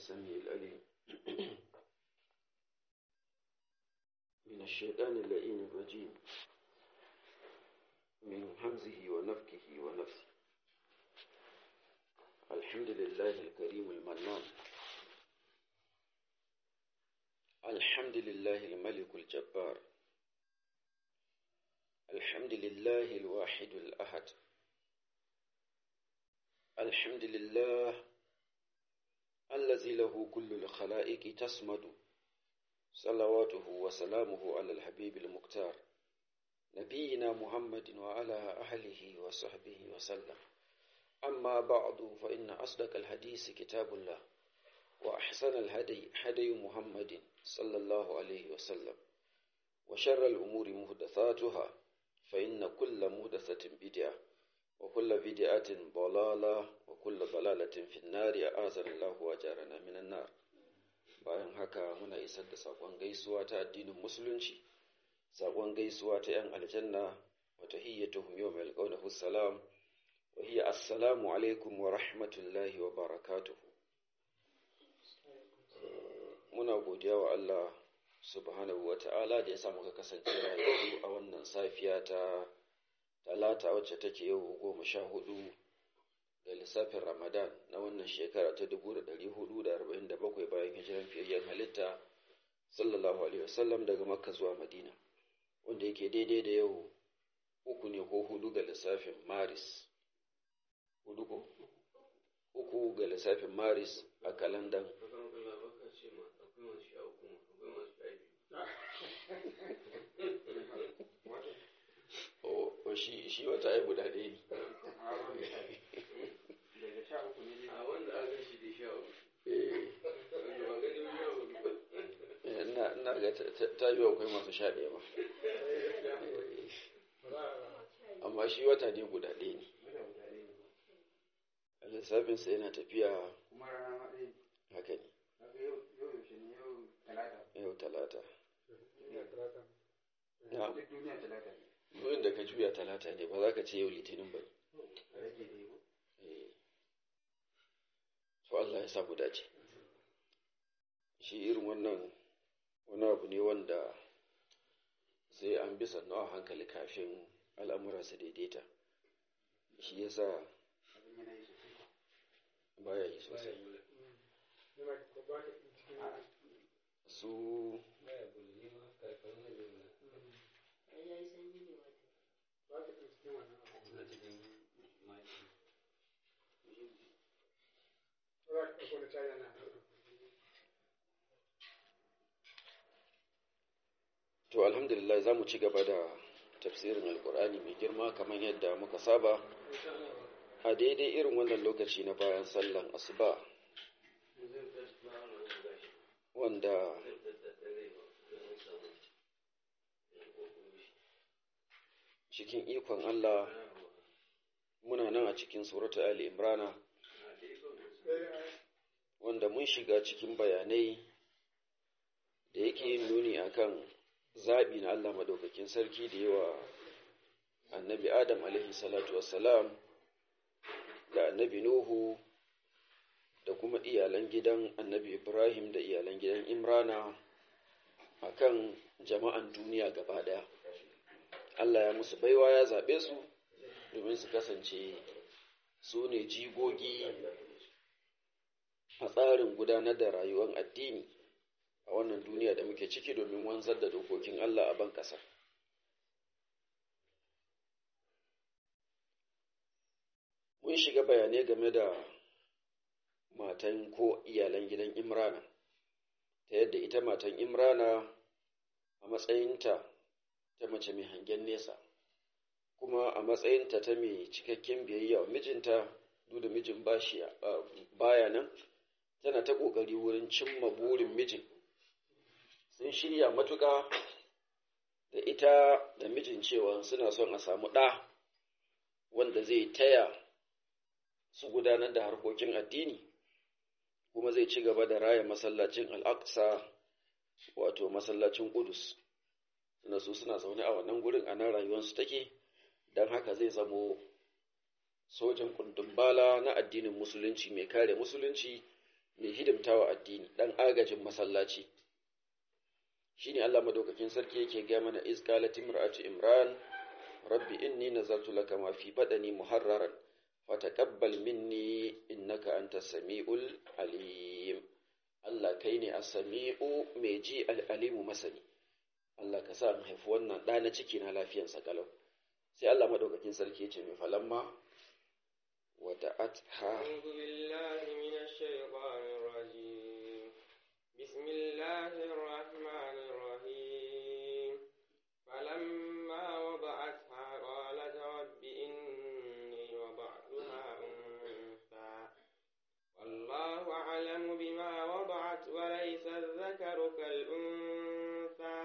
السميع العليم من الشيطان اللئيم الرجيم من همزه ونفكه ونفسه الحمد لله الكريم المنان الحمد لله الملك الجبار الحمد لله الواحد الأحد الحمد لله الذي له كل الخلائق تسمد صلواته وسلامه على الحبيب المختار نبينا محمد وعلى أهله وصحبه وسلم أما بعد فإن أصدق الحديث كتاب الله وأحسن الهدي هدي محمد صلى الله عليه وسلم وشر الأمور مهدثاتها فإن كل مهدثة بدعة وكل بدعة ضلالة وكل ضلالة في النار أعاذنا الله وأجارنا من النار bayan haka muna isar da saƙon gaisuwa ta addinin musulunci saƙon gaisuwa ta ‘yan aljanna wa tahiyyatuhum yawm yalqawnahu salam wa hiya assalamu alaikum wa rahmatullahi wa barakatuh muna godiya wa Allah subhanahu wa ta'ala da ya sa muka kasance rayuwa a wannan safiya ta talata wacce take yau goma sha hudu da lissafin ramadan na wannan shekara ta dubu da dari hudu da arba'in da bakwai bayan hijiran fiyayyen halitta sallallahu alaihi wasallam daga makka zuwa madina wanda yake daidai da yau uku ne ko hudu ga lissafin maris hudu ko uku ga lissafin maris a kalandan shi shi wata ai guda ɗaya ne daga sha uku ne a wanda aka shi da sha uku ina ina ga ta yi akwai masu sha ɗaya ba amma shi wata ne guda ɗaya ne a lissafinsa yana tafiya kuma rana ma ɗaya haka ne kaga yau yau yaushe ne yau talata yau talata na duk duniya talata ne wurin da ka juya talata ne ba za ka ce yau litinin ba a rage da yau Eh. to Allah ya sa mu dace shi irin wannan wani abu ne wanda sai an bi sannu a hankali kafin al'amura su daidaita shi yasa abin yana yi sosai baya yi sosai su to alhamdulillah za mu ci gaba da tafsirin alkur'ani mai girma kamar yadda muka saba a daidai irin wannan lokaci na bayan sallan asuba wanda cikin ikon Allah muna nan a cikin suratu Ali Imrana wanda mun shiga cikin bayanai da yake yin nuni akan zaɓi na Allah madaukakin sarki da yawa annabi Adam alaihi salatu wassalam da annabi Nuhu da kuma iyalan gidan annabi Ibrahim da iyalan gidan Imrana akan jama'an duniya gaba ɗaya. Allah ya musu baiwa ya zaɓe su domin su kasance su ne jigogi a tsarin gudanar da rayuwar addini a wannan duniya da muke ciki domin wanzar da dokokin Allah a ban ƙasa. Mun shiga bayanai game da matan ko iyalan gidan Imrana, ta yadda ita matan Imrana a matsayinta ta mace mai hangen nesa, kuma a matsayinta ta mai cikakken biyayya wa mijinta duk da mijin bashi baya nan, tana ta ƙoƙari wurin cimma burin mijin. Sun shirya matuƙa da ita da mijin cewa suna son a samu ɗa wanda zai taya su gudanar da harkokin addini, kuma zai ci gaba da raya masallacin al'aqsa wato masallacin Ƙudus. Suna su suna zaune a wannan gurin a nan rayuwarsu take, don haka zai zamo sojan bala na addinin musulunci mai kare musulunci mai hidimtawa addini dan agajin masallaci shine Allah madaukakin sarki yake ga mana iz qalat imra'atu imran rabbi inni nazartu laka ma fi badani muharraran fataqabbal minni innaka antas samiul alim Allah kai ne as-sami'u mai ji al-alimu masani Allah ka sa in haifi wannan ɗa na ciki na lafiyansa kalau sai Allah madaukakin sarki ya ce mai falamma wada'atha أعوذ بالله من الشيطان الرجيم بسم الله الرحمن الرحيم فلما وضعتها قالت رب إني وضعتها أنثى والله أعلم بما وضعت وليس الذكر كالأنثى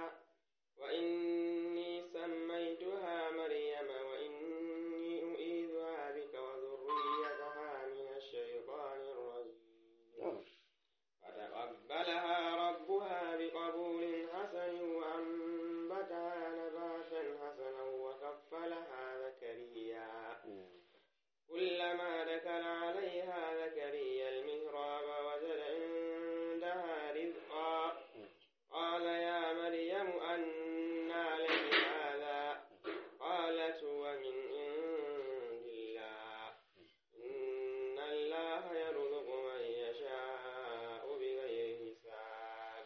وإني سميتها مريم وإني أعيذها بك وذريتها من الشيطان الرجيم فتقبلها ربها بقبول حسن وأنبتها نباتا حسنا وكفلها زكريا كلما دخل عليها زكريا المهراب وجد عندها رزقا قال يا مريم أنى لك هذا قالت هو من عند الله إن الله يرزق من يشاء بغير حساب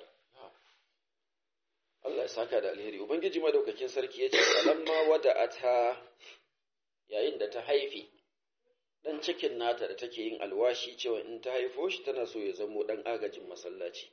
Allah ya saka da alheri ubangiji madaukakin sarki ya ce falamma wada'atha yayin da ta haifi dan cikin nata da take yin alwashi cewa in ta haifo shi tana so ya zamo dan agajin masallaci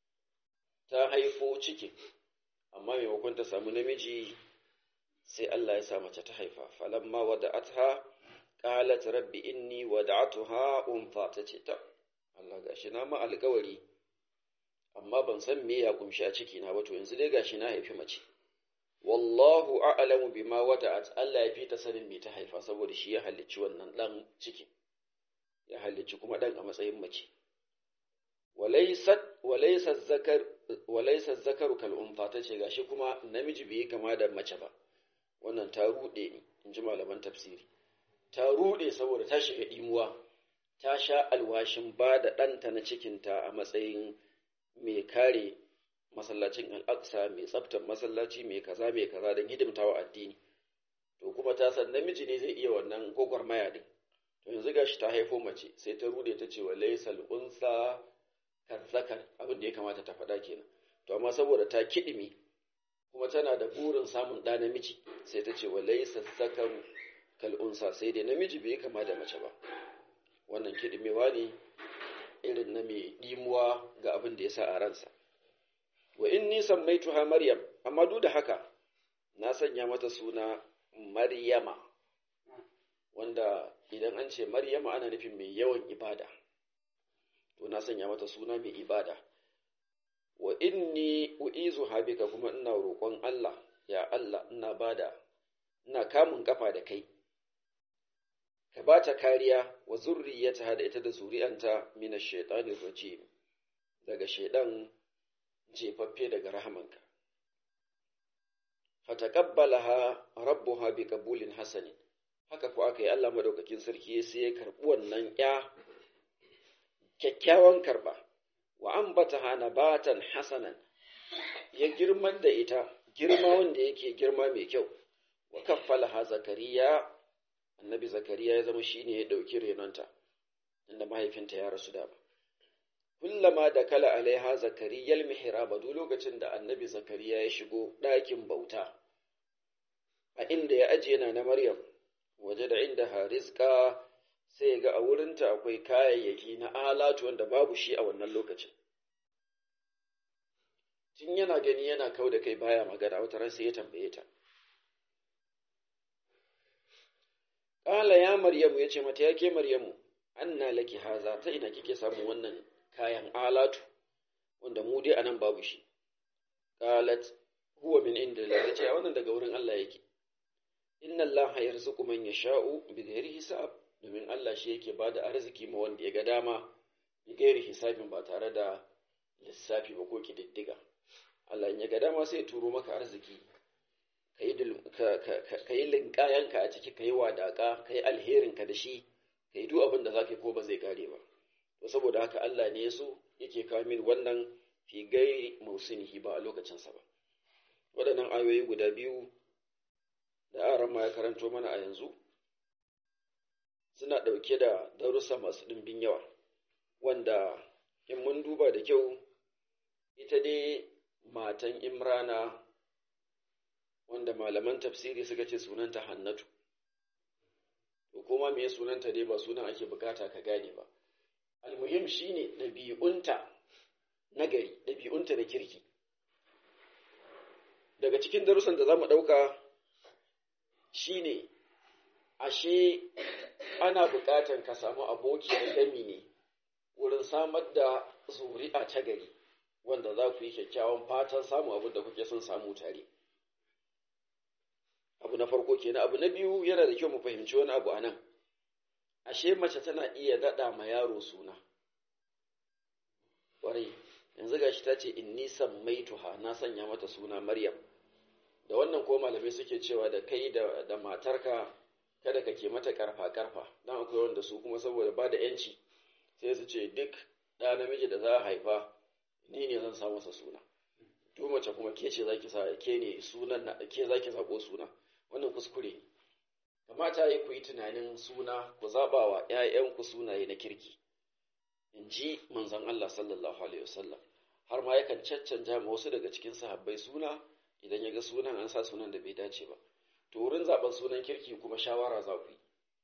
ta haifo cikin amma maimakon ta samu namiji sai Allah ya sa mace ta haifa falamma wada'atha qalat rabbi inni wada'tuha untha tace ta Allah gashi na ma alƙawari amma ban san me ya kumshi a ciki na ba to yanzu dai gashi na haifi mace wallahu a'lamu bima wada'at Allah ya fi ta sanin me ta haifa saboda shi ya halicci wannan dan ciki ya halicci kuma dan a matsayin mace walaysat walaysa zakar walaysa zakaru kal unfa tace gashi kuma namiji bai kama da mace ba wannan ta rude ni inji malaman tafsiri ta rude saboda ta shiga dimuwa ta sha alwashin ba da ɗanta na cikinta a matsayin mai kare masallacin al'aqsa mai tsaftar masallaci mai kaza mai kaza don hidimtawa addini to kuma ta san namiji ne zai iya wannan gwagwarmaya din to yanzu gashi ta haifo mace sai ta rude ta ce wa laysal unsa kazzakar abin da ya kamata ta faɗa kenan to amma saboda ta kidimi kuma tana da burin samun ɗa namiji sai ta ce wa laysal zakaru kal unsa sai dai namiji bai kama da mace ba wannan kidimewa ne irin na mai ɗimuwa ga abin da ya sa a ransa. Wa in nisan mai tuha Maryam, amma duk da haka na sanya mata suna Maryama, wanda idan an ce Maryama ana nufin mai yawan ibada, to na sanya mata suna mai ibada. Wa inni u'izu habika kuma ina roƙon Allah, ya Allah ina bada, ina kamun kafa da kai. ka ba ta kariya wa zurriyata da ita da zuri'anta mina shaitanin rajim daga shaidan jefaffe daga rahamanka fataqabbalaha rabbuha bi qabulin hasanin haka ko aka yi Allah madaukakin sarki sai ya karbi wannan ya kyakkyawan karba wa ambataha nabatan hasanan ya girman da ita girma wanda yake girma mai kyau wa kaffalaha zakariya annabi zakariya ya zama shine ya ɗauki renonta inda mahaifinta ya rasu da ba kullama da kala alaiha zakariyal mihraba duk lokacin da annabi zakariya ya shigo ɗakin bauta a inda ya ajiye na na maryam waje da inda harizka sai ga a wurinta akwai kayayyaki na alatu wanda babu shi a wannan lokacin tun yana gani yana kau da kai baya magana wata ran sai ya tambaye ta Ƙala ya Maryamu ya ce mata ya ke Maryamu, anna laki haza ta ina kike samun wannan kayan alatu wanda mu dai anan babu shi. Qalat huwa min inda Allah ce wannan daga wurin Allah yake. Inna Allah yarzuqu man yasha'u bi ghairi hisab domin Allah shi yake bada arziki ma wanda ya ga dama bi ghairi hisabin ba tare da lissafi ba ko kididdiga. Allah in ya ga dama sai ya turo maka arziki ka yi linkayanka a ciki ka yi wadaƙa ka yi alherinka da shi ka yi duk abin da za ka yi ko ba zai kare ba to saboda haka Allah ne ya so yake kawo min wannan fi gairi mausinihi ba a lokacinsa ba waɗannan ayoyi guda biyu da aran ma ya karanto mana a yanzu suna ɗauke da darussa masu ɗimbin yawa wanda in mun duba da kyau ita dai matan imrana wanda malaman tafsiri suka ce sunanta hannatu to kuma me sunanta dai ba sunan ake bukata ka gane ba almuhim shine ɗabi'unta na gari ɗabi'unta na kirki daga cikin darussan da za mu ɗauka shine ashe ana buƙatar ka samu abokiyar gami ne wurin samar da zuri'a ta gari wanda za ku yi kyakkyawan fatan samu abin da kuke son samu tare abu na farko kenan abu na biyu yana da kyau mu fahimci wani abu a nan ashe mace tana iya daɗa ma yaro suna ƙwarai yanzu gashi ta ce in nisan maituha na sanya mata suna maryam da wannan ko malamai suke cewa da kai da, da matarka kada ka ke mata karfa karfa dan akwai wanda su kuma saboda ba da yanci sai su ce duk ɗa namiji da za a haifa ni ne zan sa masa suna to mace kuma ke ce zaki sa ke ne sunan na ke zaki zabo suna wannan kuskure ne kamata yi ku yi tunanin suna ku zaba wa ƴaƴanku sunaye na kirki in ji manzon Allah sallallahu alaihi wasallam har ma yakan caccanja ma wasu daga cikin sahabbai suna idan ya ga sunan an sa sunan da bai dace ba to wurin zaben sunan kirki kuma shawara za ku yi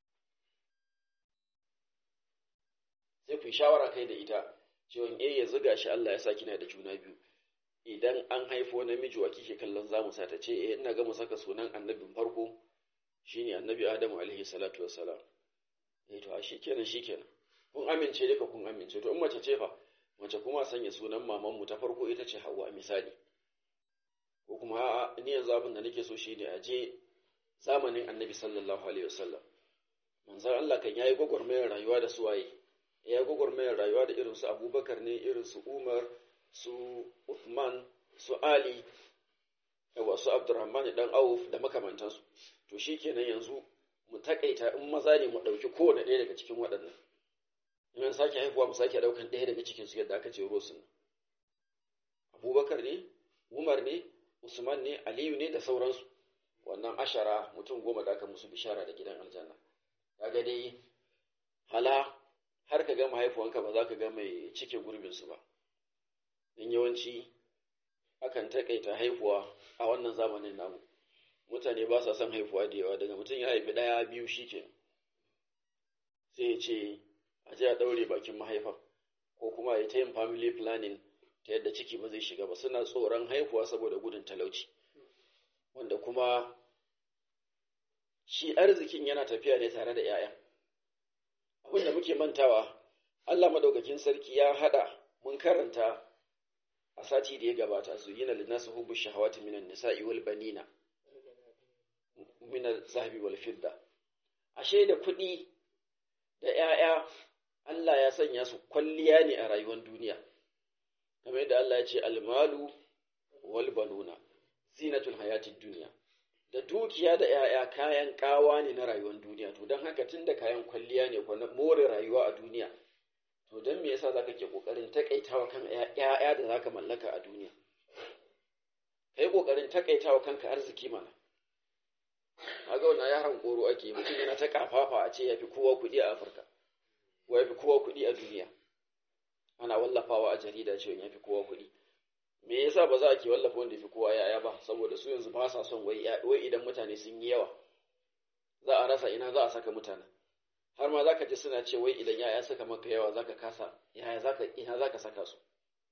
sai ku yi shawara kai da ita cewa eh ya zuga shi Allah ya sa kina da juna biyu idan an haifo namiji wa kike kallon zamu sa ta ce eh ina ga mu saka sunan annabin farko shine annabi Adamu alaihi salatu wassalam eh to shi kenan shi kenan kun amince duka kun amince to in mace ce fa mace kuma sanya sunan maman mu ta farko ita ce Hawwa misali ko kuma a'a ni yanzu abin da nake so shine a je zamanin annabi sallallahu alaihi wasallam manzon Allah kan yayi gwagwarmayar rayuwa da suwaye ya yi gwagwarmayar rayuwa da irin su abubakar ne irin su umar su uthman su ali yawa su abdurrahman dan auf da makamantansu to shi kenan yanzu mu takaita in maza ne mu ɗauki kowane ɗaya daga cikin waɗannan in an sake haifuwa mu sake ɗaukan ɗaya daga cikin su yadda aka ce rosun abubakar ne umar ne usman ne aliyu ne da sauransu wannan ashara mutum goma da aka musu bishara da gidan aljanna kaga dai hala har ka gama haifuwanka ba za ka ga mai cike gurbinsu ba in yawanci akan taƙaita haifuwa a wannan zamanin namu mutane ba sa son haifuwa da yawa daga mutum ya haifi ɗaya biyu shi ke sai ya ce a je a ɗaure bakin mahaifa ko kuma ya ta yin family planning ta yadda ciki ba zai shiga ba suna tsoron haifuwa saboda gudun talauci wanda kuma shi arzikin yana tafiya ne tare da 'ya'ya abin da muke mantawa Allah madaukakin sarki ya hada mun karanta a sati da ya gabata su yi na linnasu hubbu shahawati minan nisa'i wal banina min zahabi wal fidda ashe da kuɗi da ƴaƴa Allah ya sanya su kwalliya ne a rayuwar duniya kamar yadda Allah ya ce almalu wal banuna zinatul hayatid duniya da dukiya da ‘ya'ya kayan ƙawa ne na rayuwar duniya, to don haka tun da kayan kwalliya ne na more rayuwa a duniya, to don me yasa za ka ke ƙoƙarin taƙaitawa kan ‘ya'ya da za ka mallaka a duniya? Ka yi ƙoƙarin taƙaitawa kanka arziki mana. Kaga wannan yaran koro ake mutum yana ta ƙafafa a ce ya fi kowa kuɗi a Afirka, ko ya fi kowa kuɗi a duniya. Ana wallafawa a jarida cewa ya fi kowa kuɗi. me yasa ba za a ke wallafa wanda fi kowa yaya ba saboda su yanzu ba sa son wai wai idan mutane sun yi yawa za a rasa ina za a saka mutane har ma zaka ji suna ce wai idan yaya suka maka yawa zaka kasa yaya zaka ina zaka saka su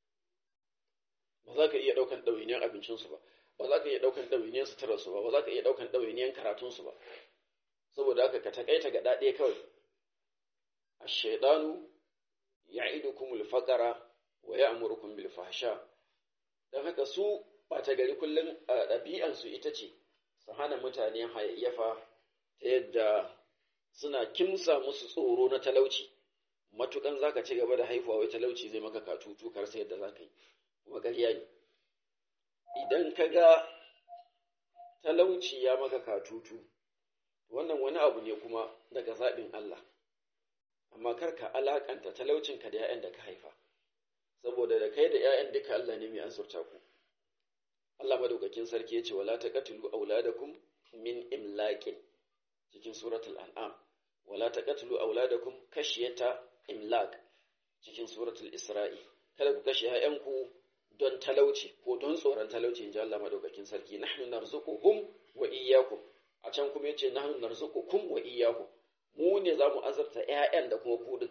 ba za ka iya daukan ɗawainiyar abincinsu ba ba za ka iya daukan ɗawainiyar suturarsu ba ba za ka iya daukan ɗawainiyar karatunsu ba saboda haka ka takaita ga ɗaɗe kawai ash-shaytanu ya'idukumul faqara wa ya'murukum bil fahsha don haka su ɓata gari kullum a ɗabi'ansu ita ce su hana mutane hayayyafa ta yadda suna kimsa musu tsoro na talauci matukan zaka ci gaba da haifuwa wai talauci zai maka katutu kar sai yadda zaka yi kuma ƙarya ne idan ka ga talauci ya maka katutu wannan wani abu ne kuma daga zaɓin Allah amma kar ka alakanta talaucinka da 'ya'yan da ka haifa saboda da kai da 'ya'yan duka Allah ne mai azurta ku Allah madaukakin sarki yace wala taqatulu auladakum min imlaqin cikin suratul an'am wala taqatulu auladakum kashiyata imlaq cikin suratul isra'i kada ku kashe 'ya'yanku don talauci ko don tsoron talauci inji Allah madaukakin sarki nahnu narzuquhum wa iyyakum a can kuma yace nahnu narzuqukum wa iyyakum mu ne zamu azurta ƴaƴan da kuma ku din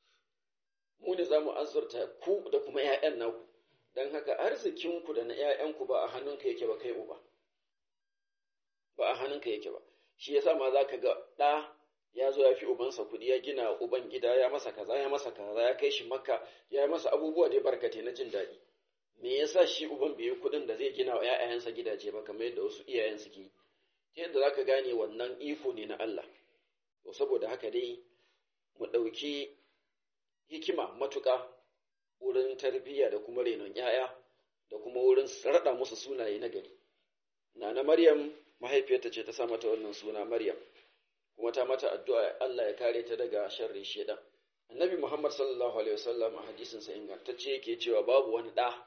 mu ne zamu azurta ku da kuma ƴaƴan naku dan haka arzikin ku da na ƴaƴanku ba a hannunka yake ba kai uba ba a hannunka yake ba shi yasa ma zaka ga ɗa ya zo ya fi ubansa kuɗi ya gina uban gida ya masa kaza ya masa kaza ya kai shi makka ya masa abubuwa da barkate na jin daɗi me yasa shi uban bai yi kuɗin da zai gina wa ‘ya'yansa gidaje ba kamar yadda wasu iyayen suke yi ta yadda za ka gane wannan iko ne na Allah to saboda haka dai mu ɗauki hikima matuƙa wurin tarbiyya da kuma renon ‘ya'ya da kuma wurin raɗa musu sunaye na gari Nana Maryam mahaifiyarta ce ta sa mata wannan suna Maryam kuma ta mata addu'a Allah ya kare ta daga sharrin shedan Annabi Muhammad sallallahu alaihi wasallam a hadisin sa ingantacce yake cewa babu wani ɗa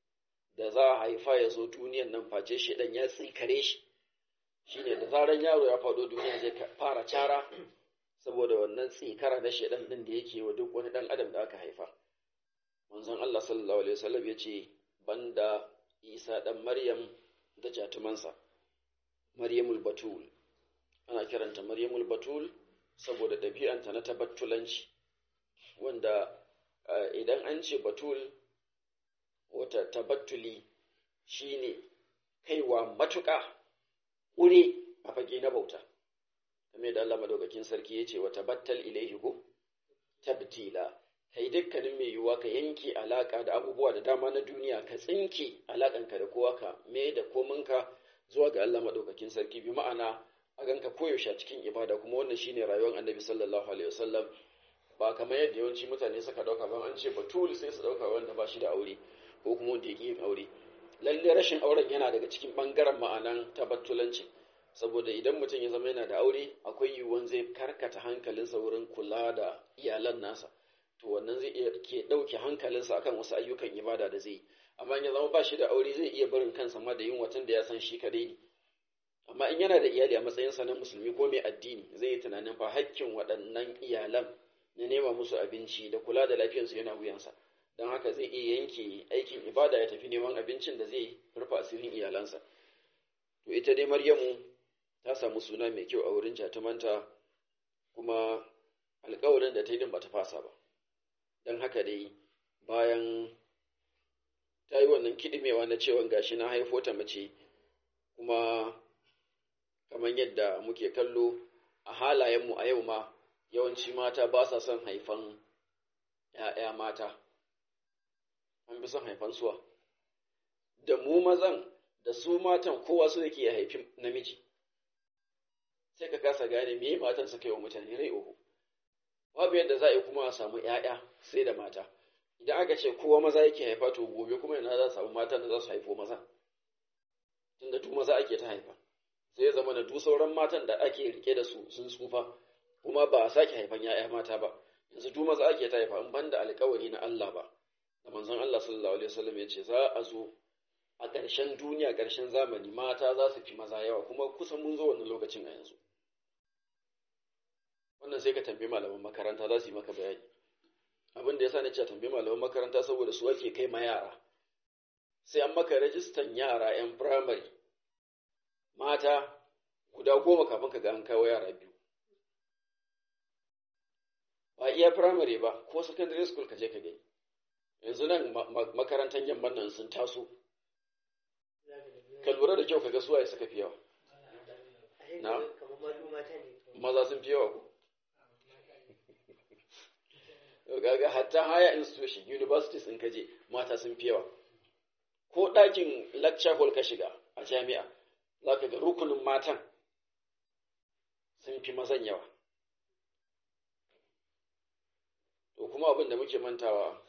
da za a haifa ya zo duniyan nan face shedan ya tsikare shi shine da zaran yaro ya faɗo duniya zai fara cara saboda wannan tsikara na shedan din da yake wa duk wani dan adam da aka haifa manzon Allah sallallahu alaihi wasallam ya ce banda Isa dan Maryam da jatumansa Maryamul Batul ana kiranta Maryamul Batul saboda ɗabi'anta na tabattulanci wanda idan an ce Batul wata tabattuli shine kaiwa matuƙa ƙure a fage na bauta kame da Allah madaukakin sarki ya ce wa tabattal ilaihi ko tabtila kai dukkanin mai yiwuwa ka yanke alaka da abubuwa da dama na duniya ka tsinke alakanka da kowa ka me da kominka zuwa ga Allah madaukakin sarki bi ma'ana a ganka koyaushe cikin ibada kuma wannan shine rayuwar annabi sallallahu alaihi wasallam ba kamar yadda yawanci mutane suka dauka ban an ce batul sai su dauka wanda ba shi da aure ko kuma wanda yake yin aure lalle rashin auren yana daga cikin bangaren ma'anan tabattulanci saboda idan mutum ya zama yana da aure akwai yiwuwan zai karkata hankalinsa wurin kula da iyalan nasa to wannan zai iya ke dauke hankalinsa akan wasu ayyukan ibada da zai yi amma in ya zama ba shi da aure zai iya barin kansa ma da yin watan da ya san shi kadai ne amma in yana da iyali a matsayinsa na musulmi ko mai addini zai yi tunanin fa hakkin waɗannan iyalan na nema musu abinci da kula da lafiyarsu yana wuyansa don haka zai iya yanke aikin ibada ya tafi neman abincin da zai rufe asirin iyalansa to ita dai maryamu ta samu suna mai kyau a wurin jatumanta kuma alkawarin da ta yi din bata fasa ba don haka dai bayan ta yi wannan kiɗimewa na cewa gashi na haifo ta mace kuma kamar yadda muke kallo a halayenmu a yau ma yawanci mata ba sa son haifan ‘ya'ya mata an fi son haifan suwa da mu mazan da su matan kowa su yake ya haifi namiji sai ka kasa gane me matan suka yi wa mutane rai uku babu yadda za a yi kuma a samu ‘ya'ya sai da mata idan aka ce kowa maza yake haifa to gobe kuma yana za a samu matan da za su haifo maza tunda duk maza ake ta haifa sai ya zama da duk sauran matan da ake rike da su sun tsufa kuma ba a sake haifan ‘ya'ya mata ba yanzu duk maza ake ta haifa in banda alkawari na Allah ba da manzon Allah sallallahu alaihi wasallam ya ce za a zo a ƙarshen duniya ƙarshen zamani mata za su fi maza yawa kuma kusan mun zo wannan lokacin a yanzu wannan sai ka tambayi malaman makaranta za su yi maka bayani abin da yasa na ce tambayi malaman makaranta saboda su ake kai ma yara sai an maka rajistan yara 'yan firamare mata guda goma kafin ka ga an kawo yara biyu ba iya firamare ba ko secondary school ka je ka gani yanzu nan makarantar yamman nan sun taso ka lura da kyau ka ga suwaye suka fi yawa na maza sun fi yawa ko gaga hatta higher institution universities in kaje mata sun fi yawa ko ɗakin lecture hall ka shiga a jami'a za ka ga rukunin matan sun fi mazan yawa to kuma abin da muke mantawa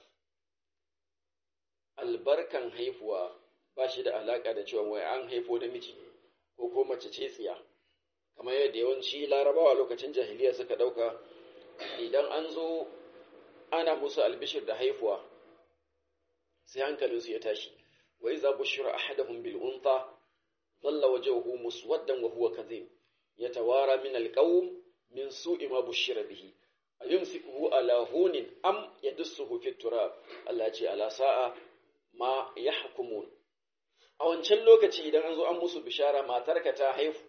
albarkan haifuwa ba shi da alaƙa da cewa wai an haifo namiji ko ko mace ce tsiya kamar yadda yawanci larabawa lokacin jahiliya suka ɗauka idan an zo ana musu albishir da haifuwa sai hankalinsu ya tashi wa iza bushira ahaduhum bil untha dhalla wajhuhu muswaddan wa huwa kadhib yatawara min al qawm min su'i ma bushira bihi ayumsikuhu ala hunin am yadussuhu fit turab Allah ya ce ala sa'a ma yahkumun a wancan lokaci idan an zo an musu bishara matarka ta haifu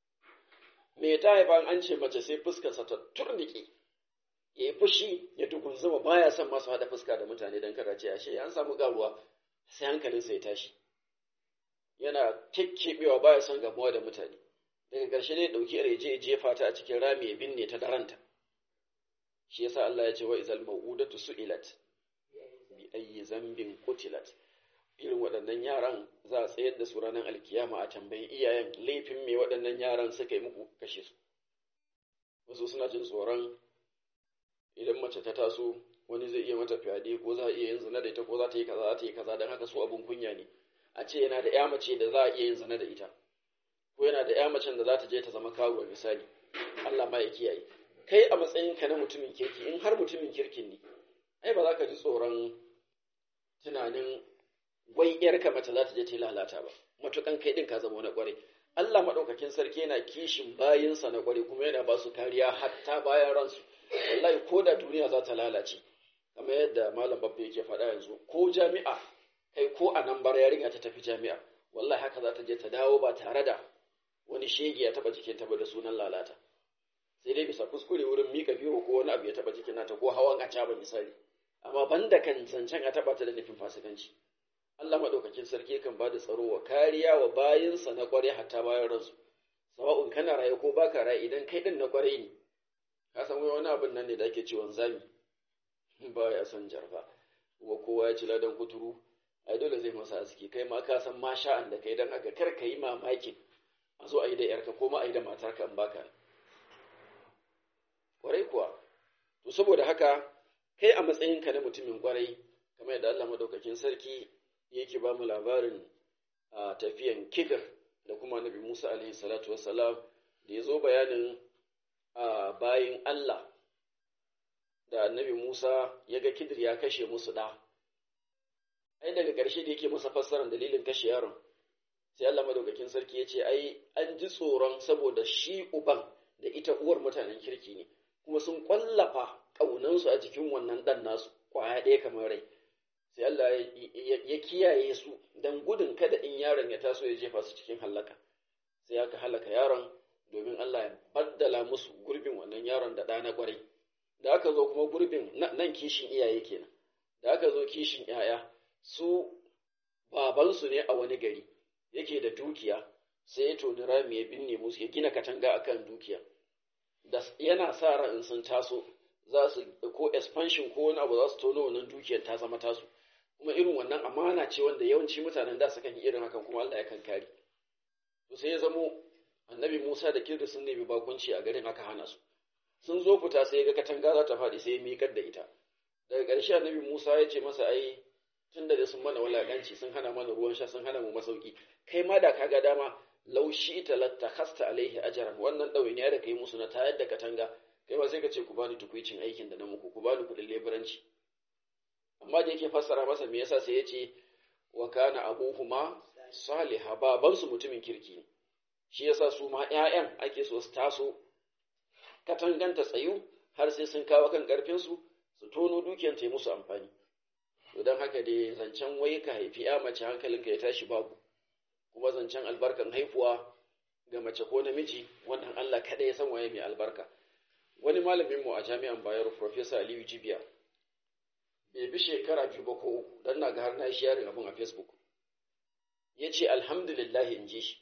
me ta haifa an ce mace sai fuskarsa ta turnike ya yi fushi ya tukunzuma baya son masu haɗa fuska da mutane don kada ce ashe an samu garuwa sai hankalinsa ya tashi yana kekkebewa baya son gamuwa da mutane daga ƙarshe ne ɗauki yar je jefa ta a cikin rami ya binne ta daranta shi yasa Allah ya ce wa izal mau'udatu su'ilat bi ayyi zambin qutilat irin waɗannan yaran za a tsayar da su ranar alkiyama a tambayi iyayen laifin me waɗannan yaran suka yi muku kashe su wasu suna jin tsoron idan mace ta taso wani zai iya mata fyaɗe ko za a iya yin zina da ita ko za ta yi kaza za ta yi kaza don haka su abun kunya ne a ce yana da ya mace da za a iya yin zina da ita ko yana da ya macen da za ta je ta zama karuwa misali Allah ma ya kiyaye kai a matsayinka na mutumin kirki in har mutumin kirkin ne ai ba za ka ji tsoron tunanin wai yarka mace za ta je ta lalata ba matukan kai din ka zama wani kwarai Allah madaukakin sarki yana kishin bayinsa na kwarai kuma yana ba su kariya hatta bayan ransu wallahi ko da duniya za ta lalace kamar yadda malam babba yake faɗa yanzu ko jami'a kai ko a nan bar yarinya ta tafi jami'a wallahi haka za ta je ta dawo ba tare da wani shege ya taba jikin ta ba da sunan lalata sai dai bisa kuskure wurin mika biyo ko wani abu ya taba jikin nata ko hawan a ba misali amma banda kan zancen a taba ta da nufin fasikanci Allah madaukakin sarki kan bada tsaro wa kariya wa bayinsa na kware hatta bayan ransu sawa'un kana raye ko baka raye idan kai din na kware ne ka san wani abin nan ne da ake ciwon zami ba ya son jarfa kuma kowa ya ci ladan kuturu ai dole zai masa aski kai ma ka san masha'an da kai dan aka kar ka yi mamakin a zo a yi da yarka ko ma a yi da matarka in baka kwarai kuwa to saboda haka kai a matsayinka na mutumin kwarai kamar yadda Allah madaukakin sarki yake ba mu labarin a tafiyan kifir da kuma nabi Musa alaihi salatu wassalam da ya zo bayanin a bayin Allah da annabi Musa ya ga kidir ya kashe musu ɗa. Ai daga ƙarshe da yake masa fassarar dalilin kashe yaron, sai Allah madaukakin sarki ya ce, ai, an ji tsoron saboda shi uban da ita uwar mutanen kirki ne, kuma sun ƙwallafa ƙaunansu a jikin wannan ɗan nasu, ƙwaya ɗaya kamar rai. Sai Allah ya kiyaye su don gudun kada in yaron ya taso ya jefa su cikin hallaka. Sai aka halaka yaron domin Allah ya baddala musu gurbin wannan yaron da ɗa na ƙwarai. da aka zo kuma gurbin nan kishin iyaye kenan da aka zo kishin ‘ya'ya su babansu ne a wani gari yake da dukiya sai ya toni rami ya binne musu ya gina katanga akan dukiya da yana sa ran in sun taso za su ko expansion ko wani abu za su tono wannan dukiyar ta zama tasu kuma irin wannan amana ce wanda yawanci mutanen da sukan yi irin hakan kuma Allah ya kan kare to sai ya zamo annabi Musa da Kirda sun nemi bakunci a garin aka hana su sun zo fita sai ga katanga za ta faɗi sai ya miƙar da ita daga ƙarshe annabi Musa ya ce masa ai tun da sun mana wulaƙanci sun hana mana ruwan sha sun hana mu masauki kai ma da kaga dama laushi ita lattakhasta alaihi ajran wannan ɗawainiya da kai musu na tayar da katanga kai ma sai ka ce ku bani tukuicin aikin da na muku ku bani kuɗin leburanci amma da yake fassara masa me yasa sai ya ce wa kana abuhuma saliha babansu mutumin kirki ne shi yasa su ma ƴaƴan ake so su taso katanganta tsayu har sai sun kawo kan ƙarfinsu su tono dukiyar ta yi musu amfani to don haka dai zancen wai ka haifi ya mace hankalinka ya tashi babu kuma zancen albarkan haifuwa ga mace ko namiji wannan Allah kada ya san waye mai albarka wani malamin mu a jami'an Bayero Professor Aliyu Jibiya bai bi shekara biyu ba ko uku dan na ga har na shi yarin abun a Facebook ya ce alhamdulillah in ji shi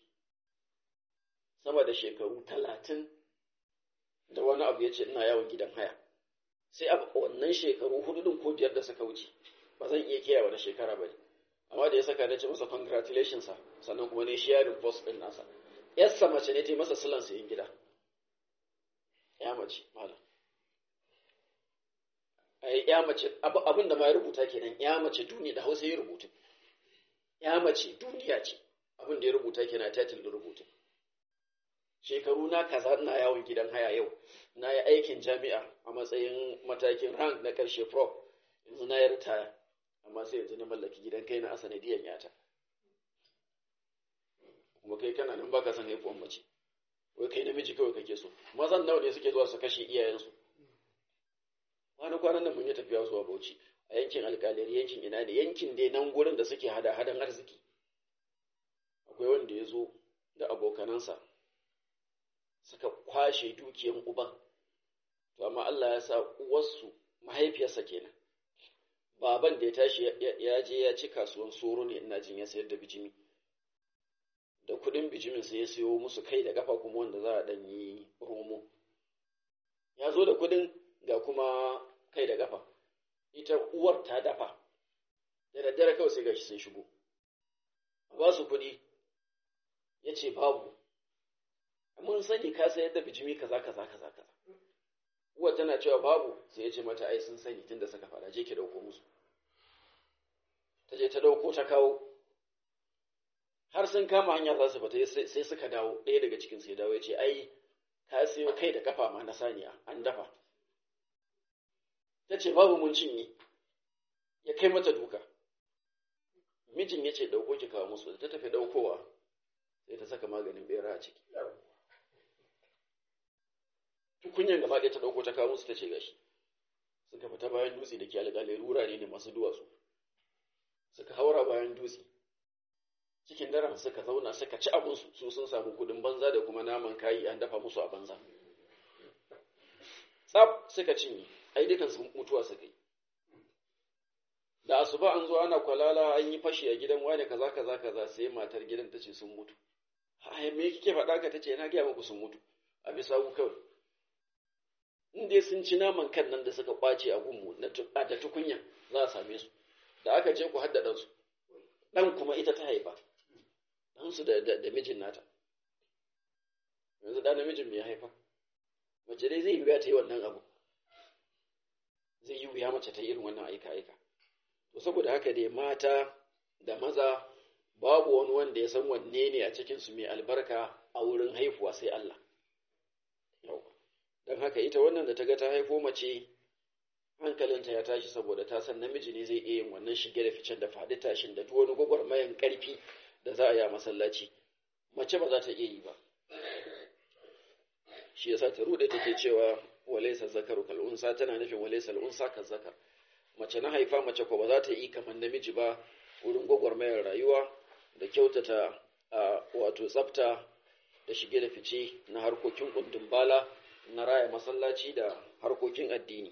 sama da shekaru talatin da wani abu ya ce ina yawon gidan haya sai a wannan shekaru hudu din ko biyar da suka wuce ba zan iya kiyaye wani shekara ba amma da ya saka na ce masa congratulations sa sannan kuma ne sharing post din nasa yarsa mace ne ta yi masa silan sayin gida ya mace malam ai ya mace abin da ma ya rubuta kenan ya mace duniya da hausa ya rubuta ya mace duniya ce abin da ya rubuta kenan title din rubuta shekaru na kaza ina yawon gidan haya yau na yi aikin jami'a a matsayin matakin rank na ƙarshe prof yanzu na yi ritaya amma sai yanzu na mallaki gidan kai na asanadiyan yata kuma kai kana nan baka san haifuwan mace wai kai namiji kawai kake so mazan nawa ne suke zuwa su kashe iyayensu wani kwanan nan mun yi tafiya zuwa bauchi a yankin alkalari yankin ina ne yankin dai nan gurin da suke hada hadan arziki akwai wanda ya zo da abokanansa suka kwashe dukiyan uban to amma Allah ya sa uwarsu mahaifiyarsa kenan baban da ya tashi ya je ya ci kasuwan soro ne ina jin ya sayar da bijimi da kudin bijimin sai ya sayo musu kai da kafa kuma wanda za a dan yi romo ya zo da kudin ga kuma kai da kafa ita uwar ta dafa da daddare kawai sai gashi sun shigo a ba su kuɗi ya ce babu mun sani ka sayar da bijimi kaza kaza kaza kaza uwar tana cewa babu sai ya ce mata ai sun sani tunda suka fara je ki dauko musu ta je ta dauko ta kawo har sun kama hanya za su fita sai suka dawo ɗaya daga cikin sai dawo ya ce ai ka sayo kai da kafa ma na saniya an dafa ta ce babu mun cinye ya kai mata duka mijin ya ce ɗauko ki kawo musu da ta tafi ɗaukowa sai ta saka maganin bera a ciki tukunyan gaba ɗaya ta ɗauko ta kawo musu ta ce gashi suka fita bayan dutse da ke alƙalai wurare ne masu duwatsu suka haura bayan dutse cikin daren suka zauna suka ci abinsu su sun samu kudin banza da kuma naman kayi an dafa musu a banza tsaf suka cinye ai dukan sun mutuwa suka yi da asuba an zo ana kwalala an yi fashi a gidan wane kaza kaza kaza sai matar gidan ta ce sun mutu ai me kike faɗa ka tace na gaya muku sun mutu a bisa ku kawai in dai sun ci naman kan nan da suka kwace a gunmu da tukunya za a same su da aka je ku hadda ɗansu ɗan kuma ita ta haifa ɗansu da mijin nata yanzu ɗan namijin mai haifa mace dai zai yi wuya ta yi wannan abu zai yi wuya mace ta yi irin wannan aika-aika to saboda haka dai mata da maza babu wani wanda ya san wanne ne a cikinsu mai albarka a wurin haifuwa sai Allah don haka ita wannan da ta ga ta haifo mace hankalinta ya tashi saboda ta san namiji ne zai iya yin wannan shige da ficen da faɗi tashin da duk wani gwagwarmayan ƙarfi da za a yi a masallaci mace ba za ta iya yi ba shi yasa ta rude take cewa walaysa zakaru kal unsa tana nufin walaysa al unsa kal zakar mace na haifa mace ko ba za ta yi kamar namiji ba wurin gwagwarmayar rayuwa da kyautata a wato tsafta da shige da fice na harkokin kundin bala na raya masallaci da harkokin addini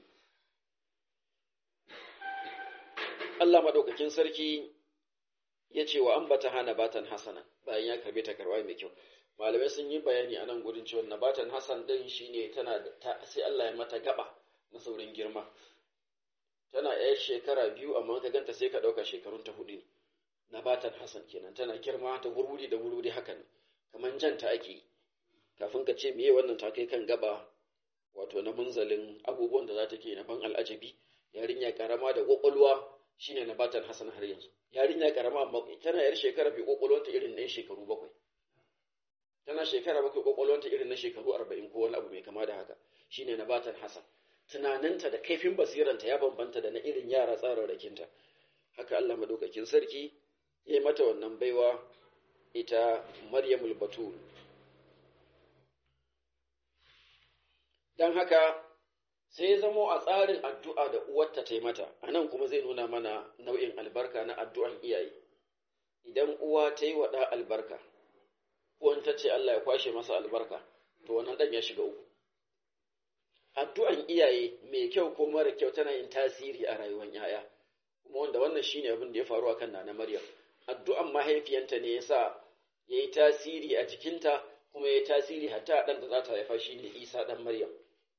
Allah madaukakin sarki ya ce wa ambata hana batan hasana bayan ya karbe ta karwa mai kyau malamai sun yi bayani a nan gurin cewa nabatan hasan din shine tana da sai Allah ya mata gaba na saurin girma tana yar shekara biyu amma ka ganta sai ka dauka shekarun ta hudu ne nabatan hasan kenan tana girma ta gurguri da gurguri hakan kaman janta ake kafin ka ce meye wannan ta kai kan gaba wato na munzalin abubuwan da za ta ke na ban al'ajabi yarinya karama da kwakwalwa shine nabatan hasan har yanzu yarinya karama amma tana yar shekara biyu kwakwalwanta irin na shekaru bakwai tana shekara bakwai kwakwalwanta irin na shekaru arba'in ko wani abu mai kama da haka shine nabatan hasan tunaninta da kaifin basiranta ya bambanta da na irin yara tsararrakinta haka Allah madaukakin sarki ya yi mata wannan baiwa ita Maryamul Batul dan haka sai ya zamo a tsarin addu'a da uwarta ta yi mata a nan kuma zai nuna mana nau'in albarka na addu'an iyaye idan uwa ta yi wa ɗa albarka uwan ta ce Allah ya kwashe masa albarka to wannan ɗan ya shiga uku addu'an iyaye mai kyau ko mara kyau tana yin tasiri a rayuwar yaya kuma wanda wannan shine abin da ya faru akan nana Maryam addu'an mahaifiyanta ne yasa yayi tasiri a jikinta kuma yayi tasiri hatta ɗan da za ta haifa shine Isa ɗan Maryam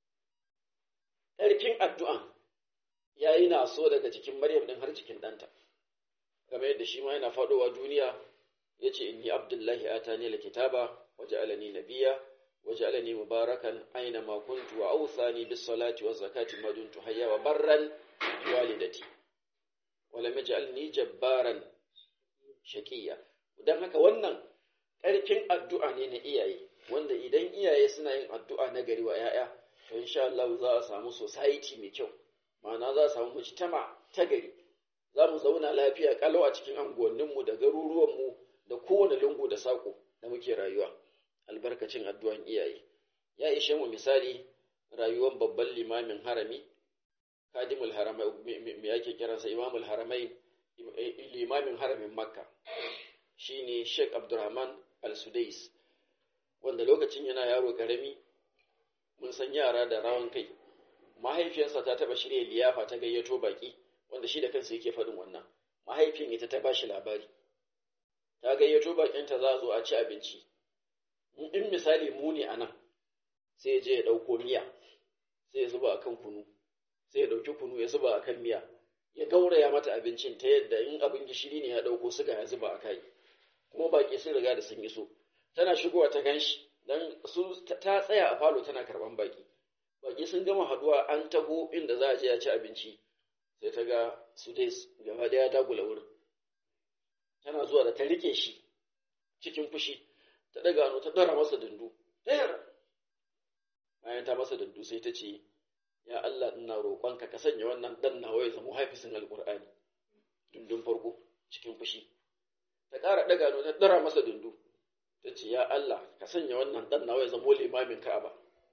ƙarfin addu'an ya yi naso daga jikin Maryam ɗin har jikin ɗanta, game yadda shi ma yana faɗowa duniya ya ce, Inni Abdullahi ata ne la kitaba, waje alani nabiya, waje alani mubarakan aina makuntu wa ausani bis salati wa zakati maduntu hayya wa barran walidati. Wala maj'alni jabbaran shaqiya. Dan haka wannan ƙarfin addu'a ne na iyaye, wanda idan iyaye suna yin addu'a na gari wa ‘ya'ya to insha Allah za a samu society mai kyau ma'ana za a samu mujtama ta gari za mu zauna lafiya kalau a cikin anguwanninmu da garuruwanmu da kowane lungu da saƙo da muke rayuwa albarkacin addu'an iyaye ya ishe mu misali rayuwar babban limamin harami kadimul haramai me yake kiransa imamul haramai limamin haramin makka shine sheikh abdurrahman al-sudais wanda lokacin yana yaro karami mun san yara da rawan kai mahaifiyarsa ta taba shirya liyafa ta gayyato baki wanda shi da kansa yake faɗin wannan mahaifiyar ita ta bashi labari ta gayyato bakinta za a zo a ci abinci in misali mu ne anan sai ya je ya ɗauko miya sai ya zuba akan kunu sai ya ɗauki kunu ya zuba akan miya ya gauraya mata abincin ta yadda in abin gishiri ne ya ɗauko suga ya zuba a kai kuma baki sun riga da sun iso tana shigowa ta ganshi dan su ta tsaya a falo tana karban baki baki sun gama haduwa an taho inda za a je a ci abinci sai ta ga su dai gaba daya dagula wurin tana zuwa da ta rike shi cikin fushi ta daga hannu ta dara masa dundu ɗayar bayan ta masa dundu sai ta ce ya Allah ina roƙonka ka sanya wannan dan nawa ya zama hafisin alƙur'ani dundun farko cikin fushi ta ƙara daga hannu ta dara masa dundu ta ce ya Allah ka sanya wannan dan nawa ya zama limamin Ka'aba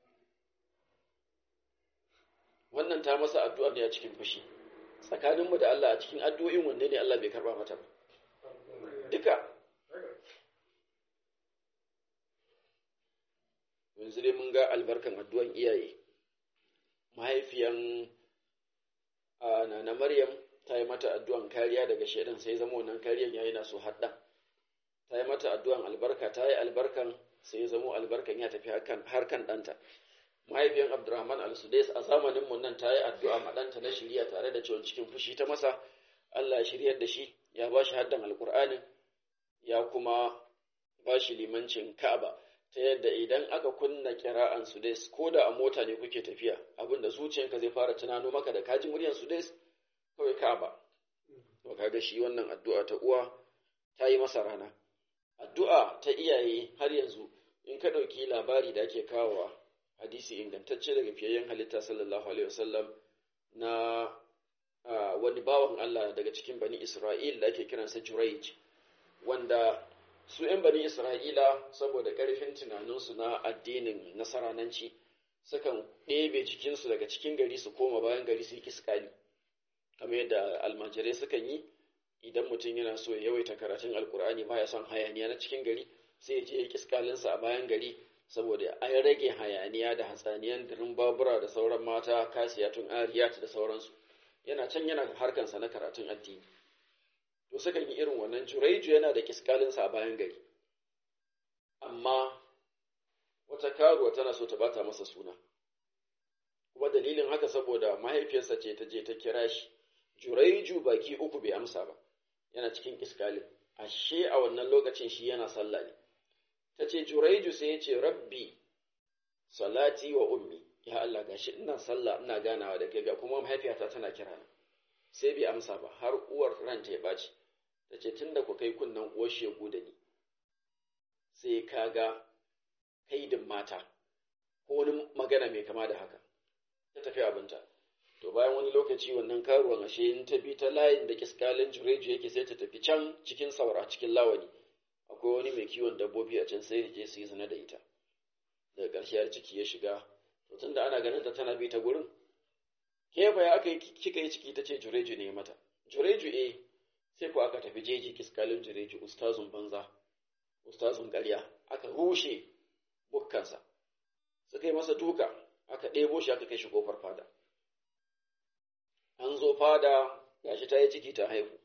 wannan ta masa addu'a ne a cikin fushi tsakaninmu da Allah a cikin addu'o'in wanne ne Allah bai karba mata ba duka yanzu dai mun ga albarkan addu'an iyaye mahaifiyan nana maryam ta yi mata addu'an kariya daga shaidan sai zama wannan kariyan yayi na so hadda ta yi mata addu'an albarka ta yi albarkan sai ya zamo albarkan ya tafi har kan ɗanta mahaifiyan abdurrahman al-sudais a zamanin mun nan ta yi addu'a ma ɗanta na shirya tare da ciwon cikin fushi ta masa allah ya shiryar da shi ya ba shi haddan alkur'anin ya kuma ba shi limancin ka'aba ta yadda idan aka kunna kira'an sudais ko da a mota ne kuke tafiya abinda zuciyanka zai fara tunano maka da kaji muryan sudais kawai ka'aba to kaga shi wannan addu'a ta uwa ta yi masa rana addu'a ta iyaye har yanzu in ka ɗauki labari da ake kawowa hadisi ingantacce daga fiyayyen halitta sallallahu alaihi wasallam na wani bawan Allah daga cikin bani Isra'il da ake kiransa Juraij wanda su ‘yan bani Isra'ila saboda ƙarfin tunaninsu na addinin nasarananci sukan ɗebe jikinsu daga cikin gari su koma bayan gari su yi kiskali kamar yadda almajirai sukan yi idan mutum yana so ya yawaita karatun alkur'ani baya son hayaniya na cikin gari sai ya je ya kiskalinsa a bayan gari saboda an rage hayaniya da hatsaniyan dirin babura da sauran mata kasiyatun ariyat da sauransu yana can yana harkansa na karatun addini to sukan yi irin wannan juraiju yana da kiskalinsa a bayan gari amma wata karuwa tana so ta bata masa suna kuma dalilin haka saboda mahaifiyarsa ce ta je ta kira shi juraiju baki uku bai amsa ba yana cikin kiskalin ashe a wannan lokacin shi yana sallah ne ta ce juraiju sai ya ce rabbi salati wa ummi ya Allah gashi ina sallah ina ganawa da kai ga kuma mahaifiyata tana kira ni sai bai amsa ba har uwar ranta ya ɓaci ta ce tunda ku kai kunnen uwar shegu da ni sai ka ga kaidin mata ko wani magana mai kama da haka ta tafi abinta to bayan wani lokaci wannan karuwan ashe in ta bi ta layin da kiskalin jureju yake sai ta tafi can cikin saura cikin lawani akwai wani mai kiwon dabbobi a can sai ya je su yi zina da ita daga ƙarshe har ciki ya shiga to tunda ana ganin ta tana bi ta gurin ke fa ya aka yi kika yi ciki ta ce jureju ne mata jureju eh sai ko aka tafi jeji kiskalin jureju ustazun banza ustazun ƙarya aka rushe bukkansa suka yi masa duka aka ɗebo shi aka kai shi kofar fada an zo fada gashi ta yi ciki ta haihu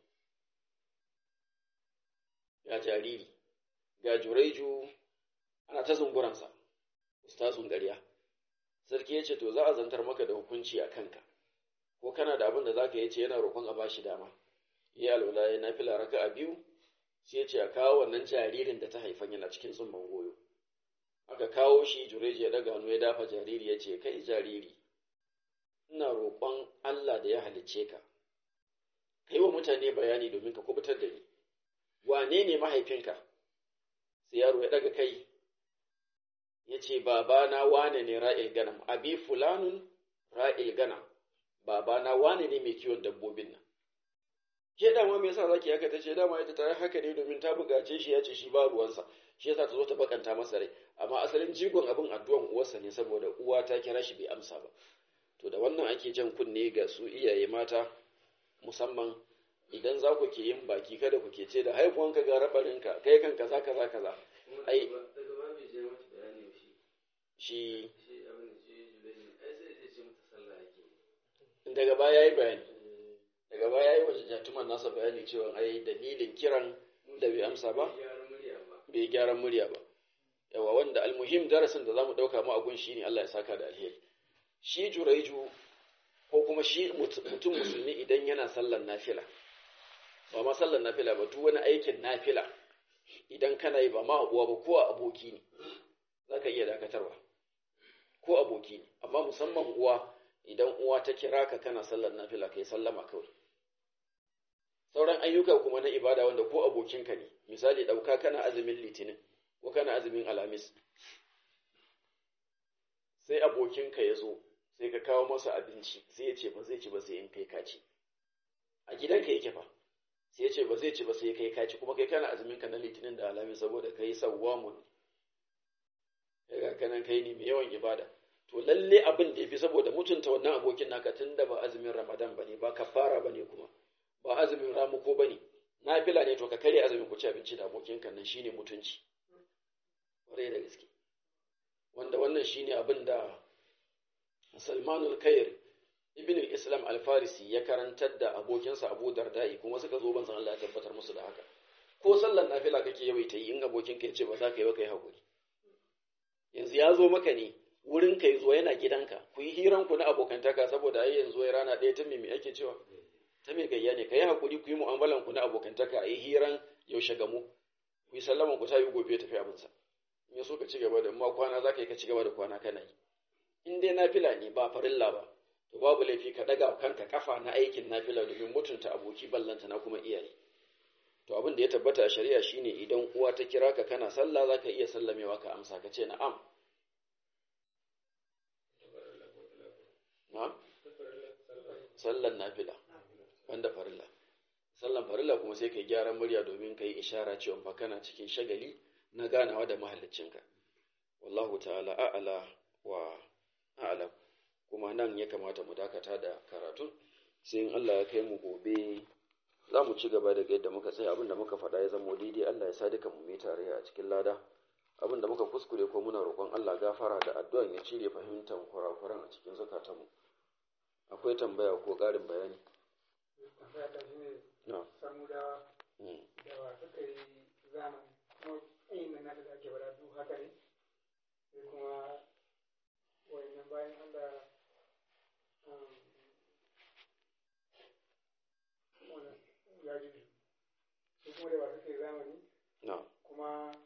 ga jariri ga jureju ana ta zunguransa ustazun ƙarya sarki ya ce to za a zantar maka da hukunci a kanka ko kana da abin da za ka yi ce yana roƙon a bashi dama ya alwala ya na fila raka a biyu sai ya ce a kawo wannan jaririn da ta haifan yana cikin tsumban goyo aka kawo shi jureji ya daga hannu ya dafa jariri ya ce kai jariri ina roƙon Allah da ya halicce ka ka yi wa mutane bayani domin ka kubutar da ni wane ne mahaifinka sai yaro ya daga kai ya ce babana wane ne ra'il ganam abi fulanun ra'il ganam babana wane ne mai kiwon dabbobin nan ke dama me yasa zaki haka tace dama ita ta haka ne domin ta bugace shi ya ce shi ba ruwansa shi yasa ta zo ta bakanta masa rai amma asalin jigon abin addu'an uwarsa ne saboda uwa ta kira shi bai amsa ba to da wannan ake jan kunne ga su iyaye mata musamman idan za ku ke yin baki kada ku ke ce da haifuwanka ga rabarinka kai kan kaza kaza kaza ai daga ba bai je mata bayani shi shi shi abin da shi julai ai sai ya ce mata sallah yake daga baya yayi bayani daga baya yayi wajen jatuman nasa bayani cewa ai dalilin kiran da bai amsa ba gyaran murya ba bai gyaran murya ba yawa wanda almuhim darasin da zamu dauka mu a gun shine Allah ya saka da alheri shi juraiju ko kuma shi mutum musulmi idan yana sallar nafila ba ma sallar nafila ba duk wani aikin nafila idan kana yi ba ma uwa ba ko aboki ne zaka iya dakatarwa ko aboki ne amma musamman uwa idan uwa ta kira ka kana sallar nafila kai sallama kawai sauran ayyuka kuma na ibada wanda ko abokinka ne misali ɗauka kana azumin litinin ko kana azumin alhamis sai abokinka ya zo sai ka kawo masa abinci sai ya ce ba zai ci ba sai in kai kaci a gidanka yake fa sai ya ce ba zai ci ba sai kai kaci kuma kai kana azumin ka na litinin da alhamis saboda kai sawwamun kai kanan kai ne mai yawan ibada to lalle abin da yafi saboda mutunta wannan abokin naka tunda ba azumin ramadan bane ba kafara bane kuma ba azumin ramuko bane nafila ne to ka kare azumin ku ci abinci da abokinka nan shine mutunci kwarai da gaske wanda wannan shine abin da Salmanul Khair Ibn al-Islam al-Farisi ya karantar da abokinsa Abu Dardai kuma suka zo banzan Allah ya tabbatar musu da haka ko sallar nafila kake yawaita yi in abokinka ya ce ba za ka yi ba kai hakuri yanzu ya zo maka ne wurin ka zo yana gidanka ku yi hiran ku na abokantaka saboda ai yanzu ya rana ɗaya ta me ake cewa ta me gayya ne kai hakuri ku yi mu'amalan ku na abokantaka a yi hiran yaushe gamu ku yi sallaman ku ta yi gobe tafi abinsa in ya so ka ci gaba da ma kwana za ka yi ka ci gaba da kwana kana yi in dai nafila ne ba farilla ba to babu laifi ka daga kanka kafa na aikin nafila domin mutunta aboki ballanta na kuma iyaye to abin da ya tabbata a shari'a shine idan uwa ta kira ka kana sallah za ka iya sallamewa ka amsa ka ce na'am na'am sallan nafila wanda farilla sallan farilla kuma sai kai gyaran murya domin kai ishara cewa fa kana cikin shagali na ganawa da mahallicinka wallahu ta'ala a'ala wa a'lam kuma nan ya kamata mu dakata da karatu sai in Allah ya kai mu gobe za mu ci gaba daga yadda muka tsaya abinda muka faɗa ya zama daidai Allah ya sa duka mu mai tare a cikin lada abinda muka kuskure ko muna roƙon Allah gafara da addu'an ya cire fahimtar kurakuran a cikin zukatanmu akwai tambaya ko ƙarin bayani tambaya ta shi ne na samudawa mm. da wa suka yi zamani kuma tsayin nan nasa da ake bada duk haka ne sai kuma wayannan bayan Allah um, wannan ya ji su kuma da wa suka yi zamani na kuma